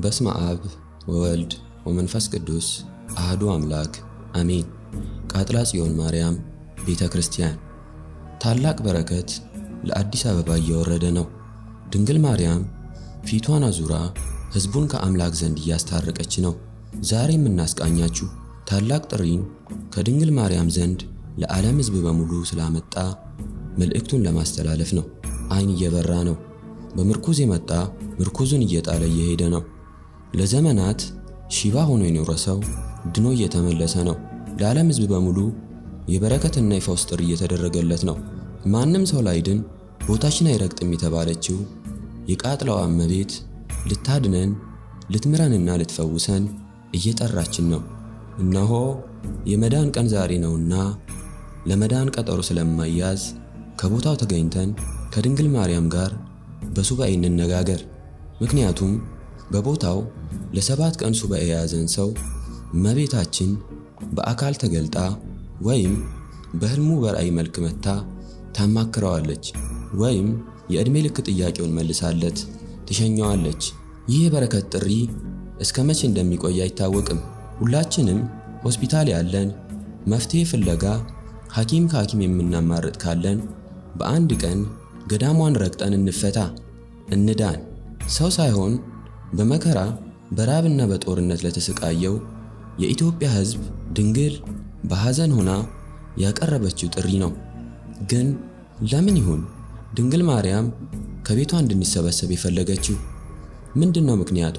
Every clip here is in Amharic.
በስመ አብ ወወልድ ወመንፈስ ቅዱስ አህዱ አምላክ አሜን። ቃጥላ ጽዮን ማርያም ቤተ ክርስቲያን ታላቅ በረከት ለአዲስ አበባ እየወረደ ነው። ድንግል ማርያም ፊቷን አዙራ ሕዝቡን ከአምላክ ዘንድ እያስታረቀች ነው። ዛሬ የምናስቃኛችሁ ታላቅ ጥሪን ከድንግል ማርያም ዘንድ ለዓለም ሕዝብ በሙሉ ስላመጣ መልእክቱን ለማስተላለፍ ነው። ዓይን እየበራ ነው። በምርኩዝ የመጣ ምርኩዙን እየጣለ እየሄደ ነው። ለዘመናት ሽባ ሆኖ የኖረ ሰው ድኖ እየተመለሰ ነው። ለዓለም ሕዝብ በሙሉ የበረከትና የፈውስ ጥሪ እየተደረገለት ነው። ማንም ሰው ላይድን ቦታችን አይረግጥም የተባለችው የቃጥላዋ እመቤት ልታድነን ልትምረንና ልትፈውሰን እየጠራችን ነው። እነሆ የመዳን ቀን ዛሬ ነውና ለመዳን ቀጠሮ ስለማያዝ ከቦታው ተገኝተን ከድንግል ማርያም ጋር በሱባኤ እንነጋገር። ምክንያቱም በቦታው ለሰባት ቀን ሱባኤ የያዘን ሰው እመቤታችን በአካል ተገልጣ ወይም በሕልሙ በራእይ መልክ መታ ታማክረዋለች ወይም የዕድሜ ልክ ጥያቄውን መልሳለት ትሸኘዋለች። ይህ የበረከት ጥሪ እስከ መቼ እንደሚቆይ አይታወቅም። ሁላችንም ሆስፒታል ያለን መፍትሔ ፍለጋ ሐኪም ከሐኪም የምናማርጥ ካለን በአንድ ቀን ገዳሟን ረግጠን እንፈታ፣ እንዳን። ሰው ሳይሆን በመከራ በራብና በጦርነት ለተሰቃየው የኢትዮጵያ ሕዝብ ድንግል በሐዘን ሆና ያቀረበችው ጥሪ ነው። ግን ለምን ይሁን ድንግል ማርያም ከቤቷ እንድንሰበሰብ የፈለገችው? ምንድን ነው ምክንያቷ?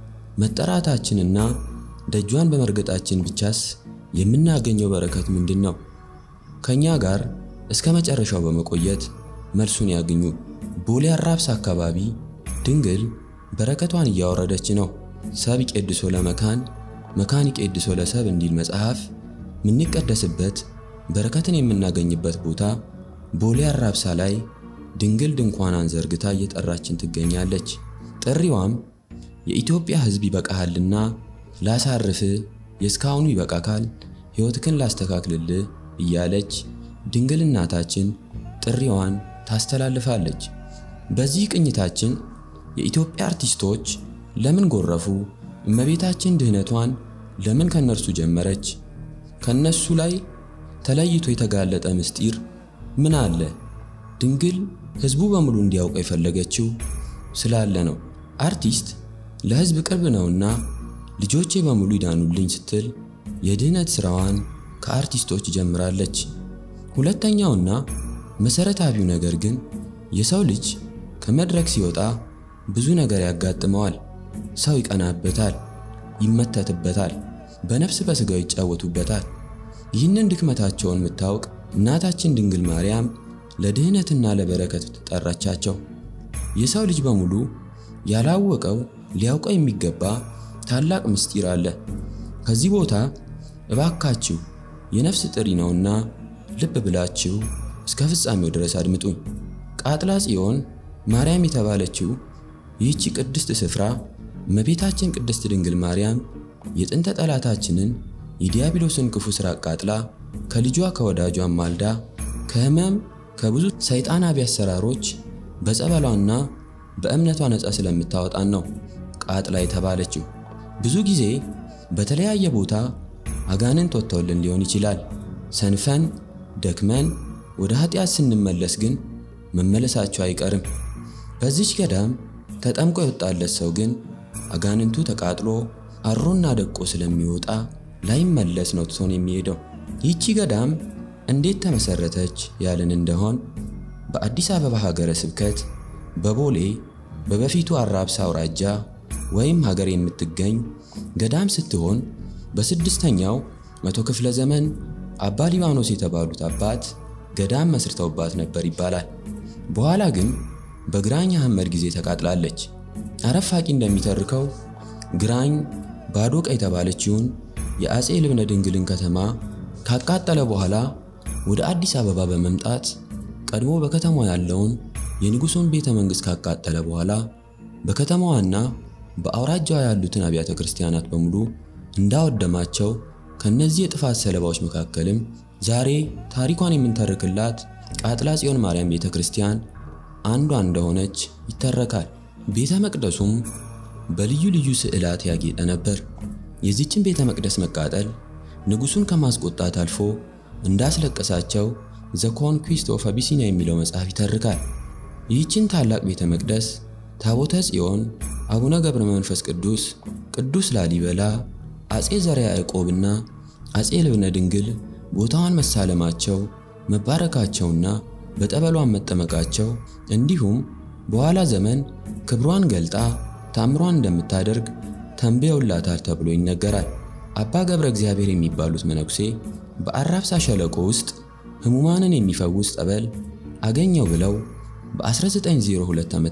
መጠራታችንና ደጇን በመርገጣችን ብቻስ የምናገኘው በረከት ምንድን ነው? ከእኛ ጋር እስከ መጨረሻው በመቆየት መልሱን ያግኙ። ቦሌ አራብሳ አካባቢ ድንግል በረከቷን እያወረደች ነው። ሰብ ይቄድሶ ለመካን መካን ይቄድሶ ለሰብ እንዲል መጽሐፍ የምንቀደስበት በረከትን የምናገኝበት ቦታ ቦሌ አራብሳ ላይ ድንግል ድንኳኗን ዘርግታ እየጠራችን ትገኛለች። ጥሪዋም የኢትዮጵያ ሕዝብ ይበቃሃልና ላሳርፍ፣ የእስካሁኑ ይበቃካል፣ ሕይወትክን ላስተካክልልህ እያለች ድንግል እናታችን ጥሪዋን ታስተላልፋለች። በዚህ ቅኝታችን የኢትዮጵያ አርቲስቶች ለምን ጎረፉ? እመቤታችን ድህነቷን ለምን ከነርሱ ጀመረች? ከነሱ ላይ ተለይቶ የተጋለጠ ምስጢር ምን አለ? ድንግል ሕዝቡ በሙሉ እንዲያውቀው የፈለገችው ስላለ ነው። አርቲስት ለሕዝብ ቅርብ ነውና ልጆቼ በሙሉ ይዳኑልኝ ስትል የድህነት ሥራዋን ከአርቲስቶች ጀምራለች። ሁለተኛውና መሠረታዊው ነገር ግን የሰው ልጅ ከመድረክ ሲወጣ ብዙ ነገር ያጋጥመዋል። ሰው ይቀናበታል፣ ይመተትበታል፣ በነፍስ በሥጋው ይጫወቱበታል። ይህንን ድክመታቸውን የምታውቅ እናታችን ድንግል ማርያም ለድህነትና ለበረከት ጠራቻቸው። የሰው ልጅ በሙሉ ያላወቀው ሊያውቀው የሚገባ ታላቅ ምስጢር አለ። ከዚህ ቦታ እባካችሁ የነፍስ ጥሪ ነውና ልብ ብላችሁ እስከ ፍጻሜው ድረስ አድምጡኝ። ቃጥላ ጽዮን ማርያም የተባለችው ይህቺ ቅድስት ስፍራ እመቤታችን ቅድስት ድንግል ማርያም የጥንተ ጠላታችንን የዲያብሎስን ክፉ ሥራ አቃጥላ ከልጇ ከወዳጇ ማልዳ ከሕመም ከብዙ ሰይጣናዊ አሰራሮች በጸበሏና በእምነቷ ነፃ ስለምታወጣን ነው ቃጥላ የተባለችው። ብዙ ጊዜ በተለያየ ቦታ አጋንንት ወጥተውልን ሊሆን ይችላል። ሰንፈን ደክመን ወደ ኃጢአት ስንመለስ ግን መመለሳቸው አይቀርም። በዚች ገዳም ተጠምቆ የወጣለት ሰው ግን አጋንንቱ ተቃጥሎ አሮና ደቆ ስለሚወጣ ላይመለስ ነው ትቶን የሚሄደው። ይህቺ ገዳም እንዴት ተመሰረተች ያልን እንደሆን በአዲስ አበባ ሀገረ ስብከት በቦሌ በበፊቱ አራብሳ አውራጃ ወይም ሀገር የምትገኝ ገዳም ስትሆን በስድስተኛው መቶ ክፍለ ዘመን አባ ሊባኖስ የተባሉት አባት ገዳም መስርተውባት ነበር ይባላል። በኋላ ግን በግራኝ አህመድ ጊዜ ተቃጥላለች። አረፋቂ እንደሚተርከው ግራኝ ባዶቃ የተባለችውን የአፄ ልብነ ድንግልን ከተማ ካቃጠለ በኋላ ወደ አዲስ አበባ በመምጣት ቀድሞ በከተማዋ ያለውን የንጉሡን ቤተ መንግሥት ካቃጠለ በኋላ በከተማዋና በአውራጃዋ ያሉትን አብያተ ክርስቲያናት በሙሉ እንዳወደማቸው ከነዚህ የጥፋት ሰለባዎች መካከልም ዛሬ ታሪኳን የምንተርክላት ቃጥላ ጽዮን ማርያም ቤተ ክርስቲያን አንዷ እንደሆነች ይተረካል። ቤተ መቅደሱም በልዩ ልዩ ስዕላት ያጌጠ ነበር። የዚችን ቤተ መቅደስ መቃጠል ንጉሡን ከማስቆጣት አልፎ እንዳስለቀሳቸው ዘ ኮንኩዊስት ኦፍ አቢሲኒያ የሚለው መጽሐፍ ይተርካል። ይህችን ታላቅ ቤተ መቅደስ ታቦተ ጽዮን፣ አቡነ ገብረ መንፈስ ቅዱስ፣ ቅዱስ ላሊበላ፣ አጼ ዘርዓ ያዕቆብና አጼ ልብነ ድንግል ቦታዋን መሳለማቸው መባረካቸውና በጠበሏን መጠመቃቸው እንዲሁም በኋላ ዘመን ክብሯን ገልጣ ታምሯን እንደምታደርግ ተንብየውላታል ተብሎ ይነገራል። አባ ገብረ እግዚአብሔር የሚባሉት መነኩሴ በአራብሳ ሸለቆ ውስጥ ሕሙማንን የሚፈውስ ጠበል አገኘው ብለው በ1902 ዓ.ም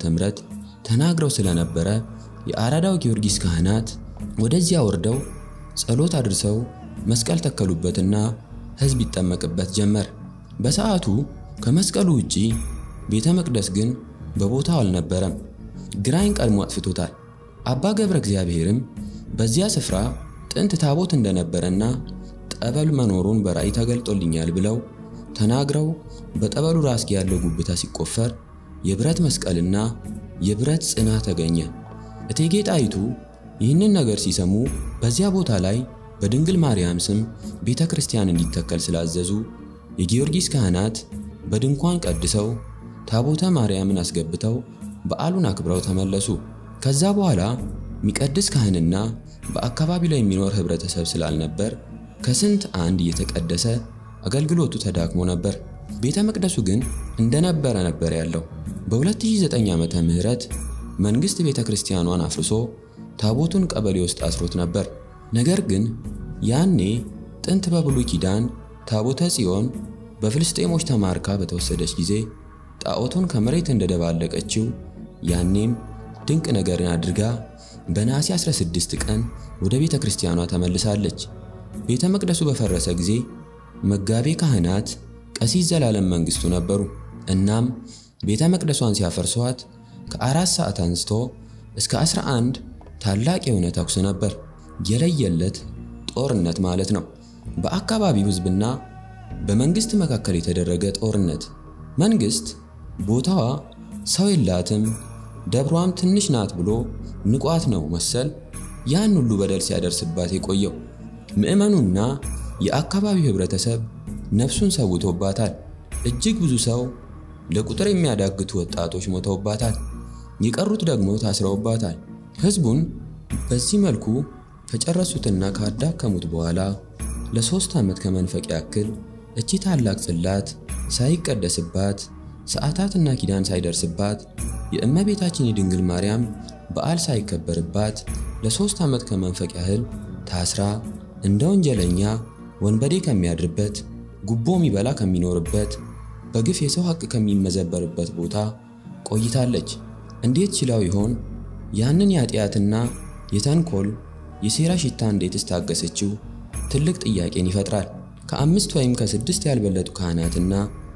ተናግረው ስለነበረ የአራዳው ጊዮርጊስ ካህናት ወደዚያ ወርደው ጸሎት አድርሰው መስቀል ተከሉበትና ሕዝብ ይጠመቅበት ጀመር። በሰዓቱ ከመስቀሉ ውጪ ቤተ መቅደስ ግን በቦታው አልነበረም። ግራኝ ቀድሞ አጥፍቶታል። አባ ገብረ እግዚአብሔርም በዚያ ስፍራ ጥንት ታቦት እንደነበረና ጠበል መኖሩን በራእይ ተገልጦልኛል ብለው ተናግረው በጠበሉ ራስጌ ያለው ጉብታ ሲቆፈር የብረት መስቀልና የብረት ጽና ተገኘ። እቴጌ ጣይቱ ይህንን ነገር ሲሰሙ በዚያ ቦታ ላይ በድንግል ማርያም ስም ቤተ ክርስቲያን እንዲተከል ስላዘዙ የጊዮርጊስ ካህናት በድንኳን ቀድሰው ታቦተ ማርያምን አስገብተው በዓሉን አክብረው ተመለሱ። ከዛ በኋላ የሚቀድስ ካህንና በአካባቢው ላይ የሚኖር ህብረተሰብ ስላልነበር ከስንት አንድ እየተቀደሰ አገልግሎቱ ተዳክሞ ነበር። ቤተ መቅደሱ ግን እንደነበረ ነበር ያለው። በ2009 ዓመተ ምህረት መንግስት ቤተ ክርስቲያኗን አፍርሶ ታቦቱን ቀበሌ ውስጥ አስሮት ነበር። ነገር ግን ያኔ ጥንት በብሉይ ኪዳን ታቦተ ጽዮን በፍልስጤሞች ተማርካ በተወሰደች ጊዜ ጣዖቱን ከመሬት እንደደባለቀችው ያኔም ድንቅ ነገርን አድርጋ በነሐሴ 16 ቀን ወደ ቤተ ክርስቲያኗ ተመልሳለች። ቤተ መቅደሱ በፈረሰ ጊዜ መጋቤ ካህናት ቀሲስ ዘላለም መንግስቱ ነበሩ። እናም ቤተ መቅደሷን ሲያፈርሷት ከአራት ሰዓት አንስቶ እስከ 11 ታላቅ የሆነ ተኩስ ነበር። የለየለት ጦርነት ማለት ነው። በአካባቢው ሕዝብና በመንግስት መካከል የተደረገ ጦርነት። መንግስት ቦታዋ ሰው የላትም ደብሯም ትንሽ ናት ብሎ ንቋት ነው መሰል ያን ሁሉ በደል ሲያደርስባት የቆየው። ምዕመኑና የአካባቢው ህብረተሰብ ነፍሱን ሰውቶባታል። እጅግ ብዙ ሰው ለቁጥር የሚያዳግቱ ወጣቶች ሞተውባታል። የቀሩት ደግሞ ታስረውባታል። ህዝቡን በዚህ መልኩ ከጨረሱትና ካዳከሙት በኋላ ለሶስት ዓመት ከመንፈቅ ያክል እቺ ታላቅ ጽላት ሳይቀደስባት ሰዓታትና ኪዳን ሳይደርስባት የእመቤታችን የድንግል ማርያም በዓል ሳይከበርባት ለሶስት ዓመት ከመንፈቅ ያህል ታስራ እንደ ወንጀለኛ ወንበዴ ከሚያድርበት ጉቦ የሚበላ ከሚኖርበት በግፍ የሰው ሐቅ ከሚመዘበርበት ቦታ ቆይታለች። እንዴት ችላው ይሆን ያንን የኃጢአትና የተንኮል የሴራ ሽታ እንዴትስ ታገሰችው? ትልቅ ጥያቄን ይፈጥራል። ከአምስት ወይም ከስድስት ያልበለጡ ካህናትና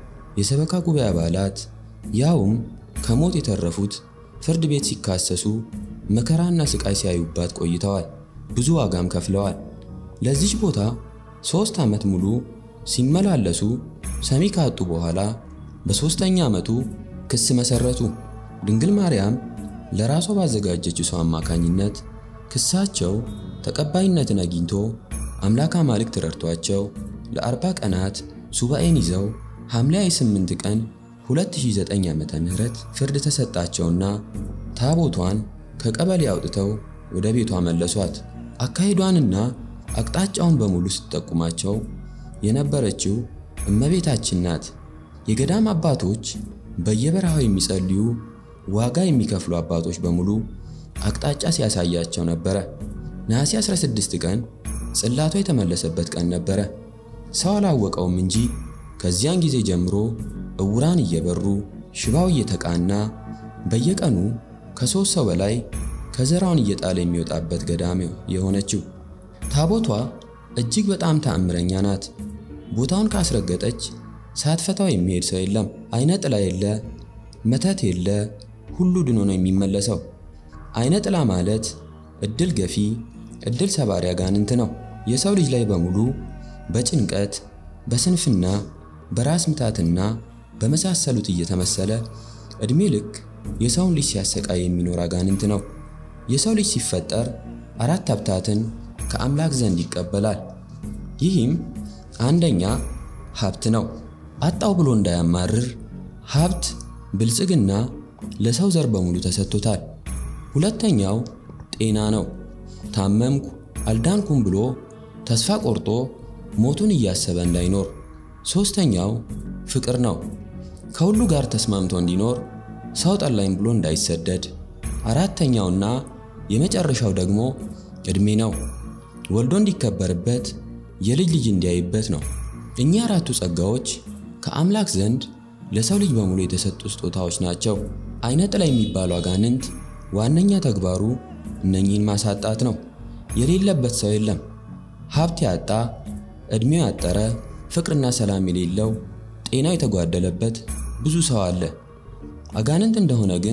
የሰበካ ጉባኤ አባላት ያውም ከሞት የተረፉት ፍርድ ቤት ሲካሰሱ መከራና ስቃይ ሲያዩባት ቆይተዋል። ብዙ ዋጋም ከፍለዋል። ለዚች ቦታ ሦስት ዓመት ሙሉ ሲመላለሱ ሰሚ ካጡ በኋላ በሦስተኛ ዓመቱ ክስ መሠረቱ። ድንግል ማርያም ለራሷ ባዘጋጀችው ሰው አማካኝነት ክሳቸው ተቀባይነትን አግኝቶ አምላክ አማልክት ረድቷቸው ለአርባ ቀናት ሱባኤን ይዘው ሐምሌ 8 ቀን 2009 ዓመተ ምህረት ፍርድ ተሰጣቸውና ታቦቷን ከቀበሌ አውጥተው ወደ ቤቷ መለሷት። አካሄዷንና አቅጣጫውን በሙሉ ስትጠቁማቸው የነበረችው እመቤታችን ናት። የገዳም አባቶች በየበረሃው የሚጸልዩ ዋጋ የሚከፍሉ አባቶች በሙሉ አቅጣጫ ሲያሳያቸው ነበረ። ነሐሴ 16 ቀን ጽላቷ የተመለሰበት ቀን ነበረ። ሰው አላወቀውም እንጂ ከዚያን ጊዜ ጀምሮ እውራን እየበሩ ሽባው እየተቃና በየቀኑ ከሦስት ሰው በላይ ከዘራውን እየጣለ የሚወጣበት ገዳም የሆነችው ታቦቷ እጅግ በጣም ተአምረኛ ናት። ቦታውን ካስረገጠች ሳትፈታው የሚሄድ ሰው የለም። አይነ ጥላ የለ፣ መተት የለ፣ ሁሉ ድኖ ነው የሚመለሰው። አይነ ጥላ ማለት እድል ገፊ፣ እድል ሰባሪ አጋንንት ነው። የሰው ልጅ ላይ በሙሉ በጭንቀት በስንፍና በራስ ምታትና በመሳሰሉት እየተመሰለ ዕድሜ ልክ የሰውን ልጅ ሲያሰቃይ የሚኖር አጋንንት ነው። የሰው ልጅ ሲፈጠር አራት ሀብታትን ከአምላክ ዘንድ ይቀበላል። ይህም አንደኛ ሀብት ነው። አጣው ብሎ እንዳያማርር ሀብት፣ ብልጽግና ለሰው ዘር በሙሉ ተሰጥቶታል። ሁለተኛው ጤና ነው። ታመምኩ አልዳንኩም ብሎ ተስፋ ቆርጦ ሞቱን እያሰበ እንዳይኖር። ሦስተኛው ፍቅር ነው። ከሁሉ ጋር ተስማምቶ እንዲኖር ሰው ጠላኝ ብሎ እንዳይሰደድ። አራተኛውና የመጨረሻው ደግሞ ዕድሜ ነው። ወልዶ እንዲከበርበት የልጅ ልጅ እንዲያይበት ነው። እኚህ አራቱ ጸጋዎች ከአምላክ ዘንድ ለሰው ልጅ በሙሉ የተሰጡ ስጦታዎች ናቸው። አይነ ጥላ የሚባለው አጋንንት ዋነኛ ተግባሩ እነኚህን ማሳጣት ነው። የሌለበት ሰው የለም። ሀብት ያጣ፣ ዕድሜው ያጠረ፣ ፍቅርና ሰላም የሌለው፣ ጤናው የተጓደለበት ብዙ ሰው አለ። አጋንንት እንደሆነ ግን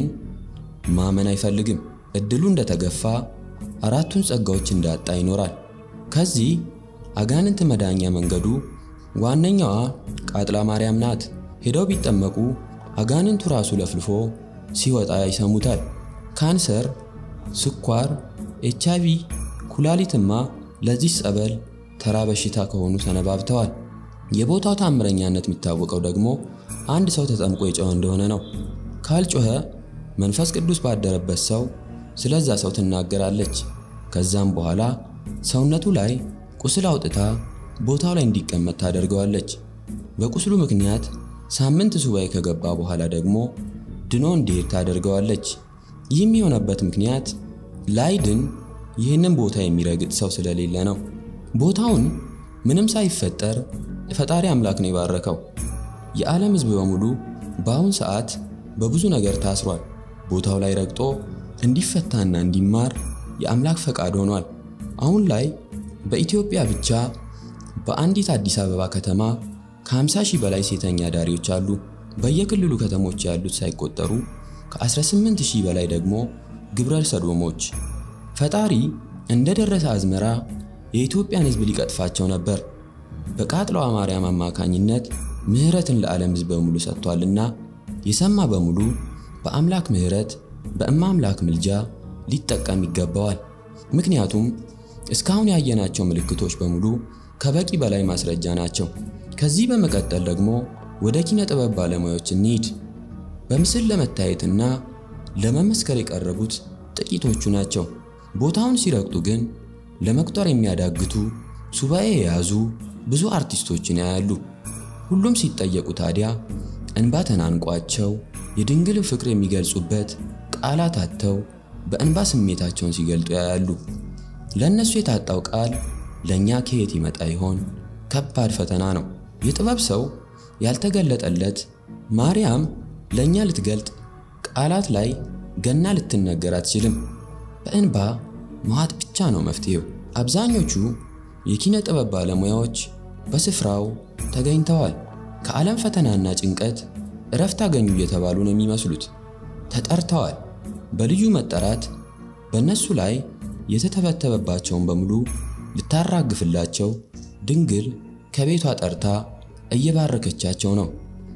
ማመን አይፈልግም። እድሉ እንደተገፋ አራቱን ጸጋዎች እንዳጣ ይኖራል። ከዚህ አጋንንት መዳኛ መንገዱ ዋነኛዋ ቃጥላ ማርያም ናት። ሄደው ቢጠመቁ አጋንንቱ ራሱ ለፍልፎ ሲወጣ ይሰሙታል። ካንሰር፣ ስኳር፣ ኤች አይ ቪ፣ ኩላሊትማ ለዚህ ጸበል ተራ በሽታ ከሆኑ ሰነባብተዋል። የቦታው ታምረኛነት የሚታወቀው ደግሞ አንድ ሰው ተጠምቆ የጮኸ እንደሆነ ነው። ካልጮኸ መንፈስ ቅዱስ ባደረበት ሰው ስለዛ ሰው ትናገራለች። ከዛም በኋላ ሰውነቱ ላይ ቁስል አውጥታ ቦታው ላይ እንዲቀመጥ ታደርገዋለች። በቁስሉ ምክንያት ሳምንት ሱባኤ ከገባ በኋላ ደግሞ ድኖ እንዲሄድ ታደርገዋለች። ይህም የሆነበት ምክንያት ላይድን ይህንን ቦታ የሚረግጥ ሰው ስለሌለ ነው። ቦታውን ምንም ሳይፈጠር ፈጣሪ አምላክ ነው የባረከው። የዓለም ሕዝብ በሙሉ በአሁን ሰዓት በብዙ ነገር ታስሯል። ቦታው ላይ ረግጦ እንዲፈታና እንዲማር የአምላክ ፈቃድ ሆኗል። አሁን ላይ በኢትዮጵያ ብቻ በአንዲት አዲስ አበባ ከተማ ከ50 ሺህ በላይ ሴተኛ ዳሪዎች አሉ። በየክልሉ ከተሞች ያሉት ሳይቆጠሩ ከ18 ሺህ በላይ ደግሞ ግብረ ሰዶሞች። ፈጣሪ እንደ ደረሰ አዝመራ የኢትዮጵያን ሕዝብ ሊቀጥፋቸው ነበር። በቃጥለዋ ማርያም አማካኝነት ምሕረትን ለዓለም ሕዝብ በሙሉ ሰጥቷልና የሰማ በሙሉ በአምላክ ምሕረት በእማ አምላክ ምልጃ ሊጠቀም ይገባዋል። ምክንያቱም እስካሁን ያየናቸው ምልክቶች በሙሉ ከበቂ በላይ ማስረጃ ናቸው። ከዚህ በመቀጠል ደግሞ ወደ ኪነ ጥበብ ባለሙያዎች እንሂድ። በምስል ለመታየትና ለመመስከር የቀረቡት ጥቂቶቹ ናቸው። ቦታውን ሲረግጡ ግን ለመቁጠር የሚያዳግቱ ሱባኤ የያዙ ብዙ አርቲስቶችን ያያሉ። ሁሉም ሲጠየቁ ታዲያ እንባ ተናንቋቸው የድንግልን ፍቅር የሚገልጹበት ቃላት አጥተው በእንባ ስሜታቸውን ሲገልጡ ያያሉ። ለእነሱ የታጣው ቃል ለእኛ ከየት ይመጣ ይሆን? ከባድ ፈተና ነው። የጥበብ ሰው ያልተገለጠለት ማርያም ለእኛ ልትገልጥ ቃላት ላይ ገና ልትነገር አትችልም። በእንባ መዋጥ ብቻ ነው መፍትሄው። አብዛኞቹ የኪነ ጥበብ ባለሙያዎች በስፍራው ተገኝተዋል። ከዓለም ፈተናና ጭንቀት እረፍት አገኙ እየተባሉ ነው የሚመስሉት። ተጠርተዋል። በልዩ መጠራት በእነሱ ላይ የተተበተበባቸውን በሙሉ ልታራግፍላቸው ድንግል ከቤቷ ጠርታ እየባረከቻቸው ነው።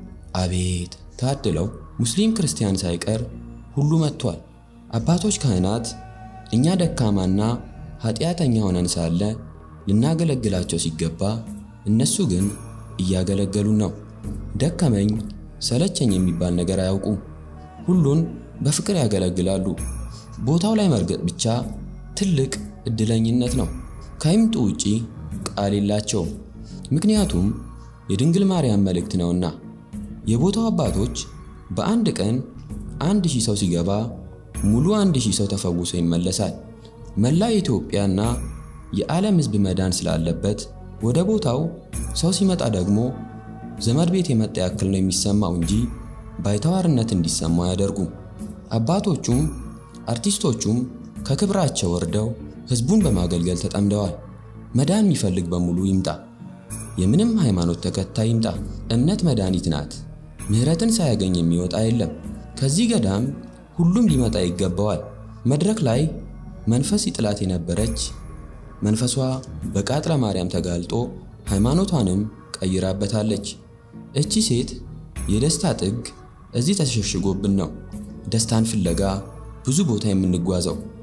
አቤት ታድለው! ሙስሊም ክርስቲያን ሳይቀር ሁሉ መጥቷል። አባቶች ካህናት እኛ ደካማና ኃጢአተኛ ሆነን ሳለ ልናገለግላቸው ሲገባ እነሱ ግን እያገለገሉን ነው። ደከመኝ ሰለቸኝ የሚባል ነገር አያውቁም። ሁሉን በፍቅር ያገለግላሉ። ቦታው ላይ መርገጥ ብቻ ትልቅ እድለኝነት ነው። ከይምጡ ውጪ ቃል የላቸውም። ምክንያቱም የድንግል ማርያም መልእክት ነውና። የቦታው አባቶች በአንድ ቀን አንድ ሺህ ሰው ሲገባ ሙሉ አንድ ሺህ ሰው ተፈውሶ ይመለሳል። መላው የኢትዮጵያና የዓለም ሕዝብ መዳን ስላለበት ወደ ቦታው ሰው ሲመጣ ደግሞ ዘመድ ቤት የመጣ ያክል ነው የሚሰማው እንጂ ባይተዋርነት እንዲሰማው አያደርጉም። አባቶቹም አርቲስቶቹም ከክብራቸው ወርደው ሕዝቡን በማገልገል ተጠምደዋል። መዳን የሚፈልግ በሙሉ ይምጣ። የምንም ሃይማኖት ተከታይ ይምጣ። እምነት መድኃኒት ናት። ምሕረትን ሳያገኝ የሚወጣ የለም። ከዚህ ገዳም ሁሉም ሊመጣ ይገባዋል። መድረክ ላይ መንፈስ ይጥላት የነበረች መንፈሷ በቃጥለ ማርያም ተጋልጦ ሃይማኖቷንም ቀይራበታለች። እቺ ሴት የደስታ ጥግ እዚህ ተሸሽጎብን ነው ደስታን ፍለጋ ብዙ ቦታ የምንጓዘው።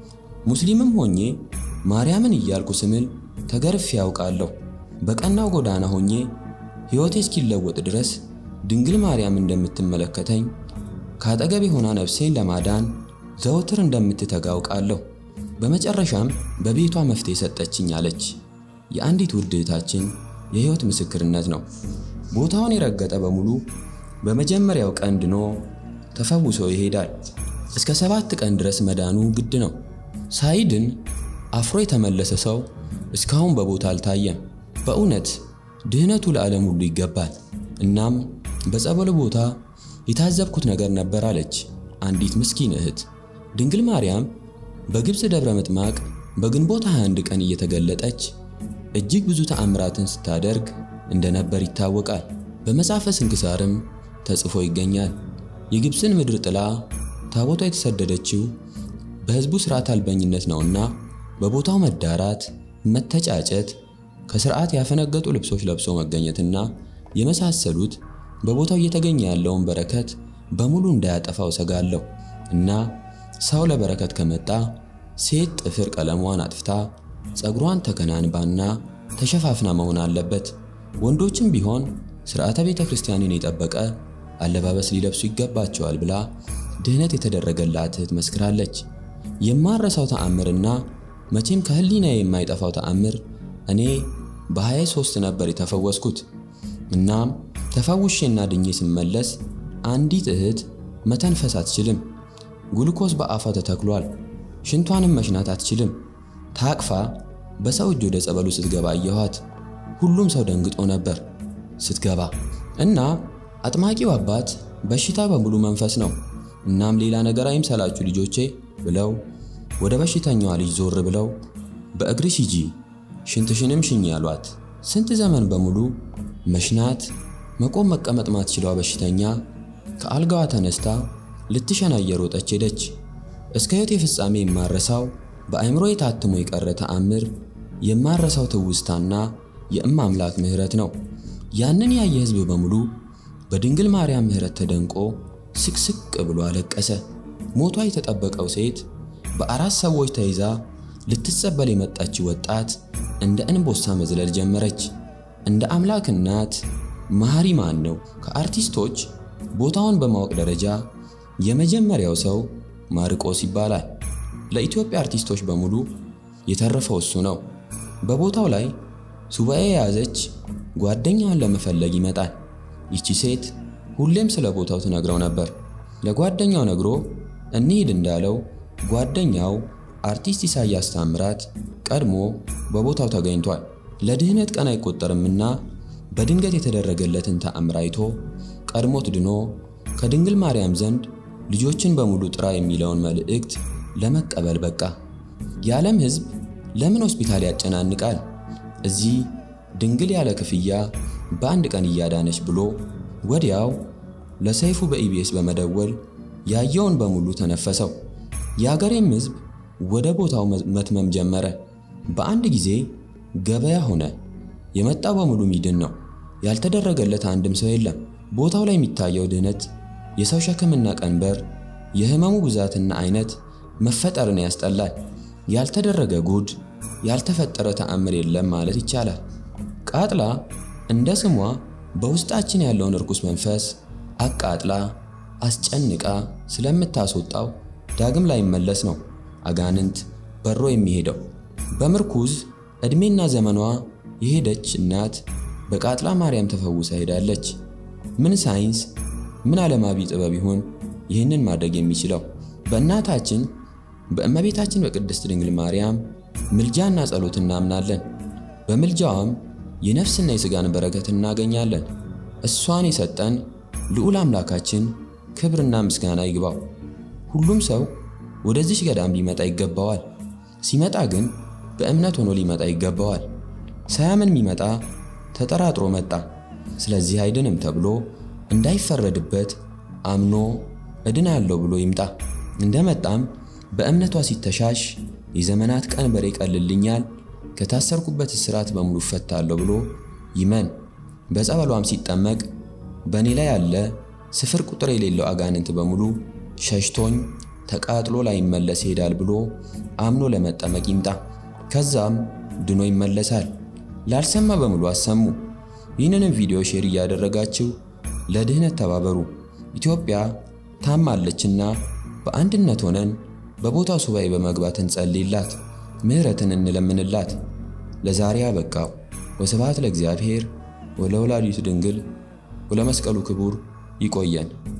ሙስሊምም ሆኜ ማርያምን እያልኩ ስምል ተገርፌ ያውቃለሁ። በቀናው ጎዳና ሆኜ ሕይወቴ እስኪለወጥ ድረስ ድንግል ማርያም እንደምትመለከተኝ ከአጠገቤ ሆና ነፍሴን ለማዳን ዘወትር እንደምትተጋ አውቃለሁ። በመጨረሻም በቤቷ መፍትሄ ሰጠችኝ አለች። የአንዲት ውድ እህታችን የሕይወት ምስክርነት ነው። ቦታውን የረገጠ በሙሉ በመጀመሪያው ቀን ድኖ ተፈውሶ ይሄዳል። እስከ ሰባት ቀን ድረስ መዳኑ ግድ ነው። ሳይድን አፍሮ የተመለሰ ሰው እስካሁን በቦታ አልታየም። በእውነት ድህነቱ ለዓለም ሁሉ ይገባል። እናም በጸበሉ ቦታ የታዘብኩት ነገር ነበር አለች አንዲት ምስኪን እህት። ድንግል ማርያም በግብፅ ደብረ ምጥማቅ በግንቦት 21 ቀን እየተገለጠች እጅግ ብዙ ተአምራትን ስታደርግ እንደነበር ይታወቃል። በመጽሐፈ ስንክሳርም ተጽፎ ይገኛል። የግብፅን ምድር ጥላ ታቦቷ የተሰደደችው በሕዝቡ ሥርዓት አልበኝነት ነውና በቦታው መዳራት፣ መተጫጨት፣ ከሥርዓት ያፈነገጡ ልብሶች ለብሶ መገኘትና የመሳሰሉት በቦታው እየተገኘ ያለውን በረከት በሙሉ እንዳያጠፋው ሰጋለሁ እና ሰው ለበረከት ከመጣ ሴት ጥፍር ቀለሟን አጥፍታ ፀጉሯን ተከናንባና ተሸፋፍና መሆን አለበት። ወንዶችም ቢሆን ሥርዓተ ቤተ ክርስቲያንን የጠበቀ አለባበስ ሊለብሱ ይገባቸዋል ብላ ድህነት የተደረገላት እህት መስክራለች። የማረሳው ተአምርና መቼም ከህሊና የማይጠፋው ተአምር እኔ በ23 ነበር የተፈወስኩት። እናም ተፈውሼና ድኜ ስመለስ አንዲት እህት መተንፈስ አትችልም። ጉልኮስ በአፏ ተተክሏል። ሽንቷንም መሽናት አትችልም። ታቅፋ በሰው እጅ ወደ ጸበሉ ስትገባ አየኋት። ሁሉም ሰው ደንግጦ ነበር ስትገባ እና አጥማቂው አባት በሽታ በሙሉ መንፈስ ነው፣ እናም ሌላ ነገር አይምሰላችሁ ልጆቼ ብለው ወደ በሽተኛዋ ልጅ ዞር ብለው በእግርሽ ሂጂ ሽንትሽንም ሽኝ ያሏት። ስንት ዘመን በሙሉ መሽናት መቆም መቀመጥ ማትችለዋ በሽተኛ ከአልጋዋ ተነስታ ልትሸና እየሮጠች ሄደች። እስከ ሕይወቴ ፍጻሜ የማረሳው በአእምሮ የታትሞ የቀረ ተአምር የማረሳው ትውስታና የእም አምላክ ምሕረት ነው። ያንን ያየ ሕዝብ በሙሉ በድንግል ማርያም ምሕረት ተደንቆ ስቅስቅ ብሎ አለቀሰ። ሞቷ የተጠበቀው ሴት በአራት ሰዎች ተይዛ ልትጸበል የመጣች ወጣት እንደ እንቦሳ መዝለል ጀመረች። እንደ አምላክ እናት መሐሪ ማን ነው? ከአርቲስቶች ቦታውን በማወቅ ደረጃ የመጀመሪያው ሰው ማርቆስ ይባላል። ለኢትዮጵያ አርቲስቶች በሙሉ የተረፈው እሱ ነው። በቦታው ላይ ሱባኤ የያዘች ጓደኛዋን ለመፈለግ ይመጣል። ይቺ ሴት ሁሌም ስለ ቦታው ትነግረው ነበር። ለጓደኛው ነግሮ እንሂድ እንዳለው ጓደኛው አርቲስት ኢሳያስ ታምራት ቀድሞ በቦታው ተገኝቷል። ለድህነት ቀን አይቆጠርምና በድንገት የተደረገለትን ተአምር አይቶ ቀድሞት ድኖ ከድንግል ማርያም ዘንድ ልጆችን በሙሉ ጥራ የሚለውን መልእክት ለመቀበል በቃ። የዓለም ሕዝብ ለምን ሆስፒታል ያጨናንቃል? እዚህ ድንግል ያለ ክፍያ በአንድ ቀን እያዳነች ብሎ ወዲያው ለሰይፉ በኢቢኤስ በመደወል ያየውን በሙሉ ተነፈሰው። የአገሬም ሕዝብ ወደ ቦታው መትመም ጀመረ። በአንድ ጊዜ ገበያ ሆነ። የመጣው በሙሉ ሚድን ነው። ያልተደረገለት አንድም ሰው የለም። ቦታው ላይ የሚታየው ድህነት፣ የሰው ሸክምና ቀንበር፣ የህመሙ ብዛትና አይነት መፈጠርን ያስጠላል። ያልተደረገ ጉድ፣ ያልተፈጠረ ተአምር የለም ማለት ይቻላል። ቃጥላ እንደ ስሟ በውስጣችን ያለውን እርኩስ መንፈስ አቃጥላ አስጨንቃ ስለምታስወጣው ዳግም ላይመለስ ነው አጋንንት በሮ የሚሄደው። በምርኩዝ ዕድሜና ዘመኗ የሄደች እናት በቃጥላ ማርያም ተፈውሳ ሄዳለች። ምን ሳይንስ ምን ዓለማዊ ጥበብ ይሆን ይህንን ማድረግ የሚችለው? በእናታችን በእመቤታችን በቅድስት ድንግል ማርያም ምልጃና ጸሎት እናምናለን። በምልጃዋም የነፍስና የሥጋን በረከት እናገኛለን። እሷን የሰጠን ልዑል አምላካችን ክብርና ምስጋና ይግባው። ሁሉም ሰው ወደዚች ገዳም ሊመጣ ይገባዋል። ሲመጣ ግን በእምነት ሆኖ ሊመጣ ይገባዋል። ሳያምን የሚመጣ ተጠራጥሮ መጣ፣ ስለዚህ አይድንም ተብሎ እንዳይፈረድበት አምኖ እድናለሁ ብሎ ይምጣ። እንደመጣም በእምነቷ ሲተሻሽ የዘመናት ቀንበር ይቀልልኛል፣ ከታሰርኩበት እስራት በሙሉ እፈታለሁ ብሎ ይመን። በጸበሏም ሲጠመቅ በእኔ ላይ ያለ ስፍር ቁጥር የሌለው አጋንንት በሙሉ ሸሽቶኝ ተቃጥሎ ላይመለስ ይሄዳል ብሎ አምኖ ለመጠመቅ ይምጣ። ከዛም ድኖ ይመለሳል። ላልሰማ በሙሉ አሰሙ። ይህንንም ቪዲዮ ሼር እያደረጋችሁ ለድህነት ተባበሩ። ኢትዮጵያ ታማለችና በአንድነት ሆነን በቦታው ሱባኤ በመግባት እንጸልይላት፣ ምሕረትን እንለምንላት። ለዛሬ አበቃው። ወስብሐት ለእግዚአብሔር ወለወላዲቱ ድንግል ወለመስቀሉ ክቡር። ይቆየን።